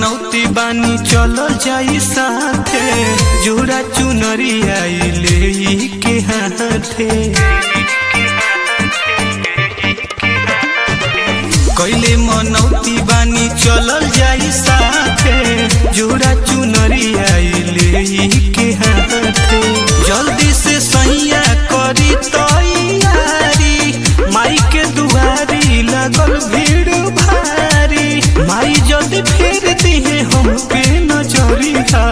मनौती बानी चलो जाई साथे जोड़ा चुनरी आई ले के हाथे कैले मनौती बानी चलल जाई साथे जोड़ा चुनरी आई ले के हाथे जल्दी से सैया करी तैयारी माई के दुआरी लगल भीड़ भारी माई जल्दी फेर दिहे हमके नजरिया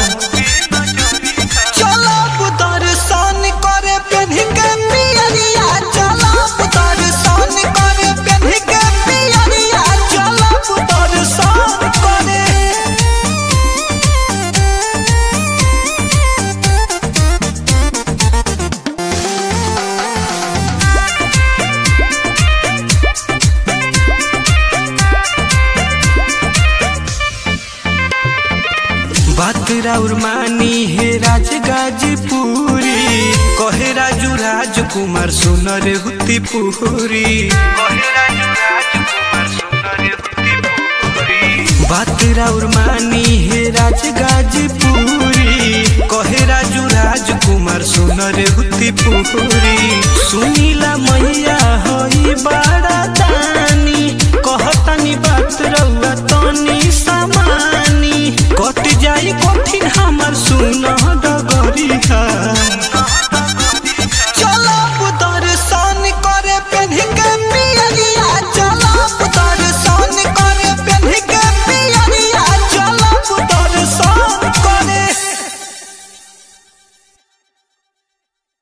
चलब दर्शन करे पेन्ह के पियरिया चलब दर्शन करे पेन्ह के पियरिया चलब दर्शन करे बात राउर मानी हे राज गाजीपुरी कहे राजू राजकुमार सुनर हुती पुरी बात राउर मानी हे राज गाजीपुरी कहे राजू राजकुमार सुनर हुती पुरी सुनीला मैया होई बड़ा दानी कहतनी बात रउआ तनी समा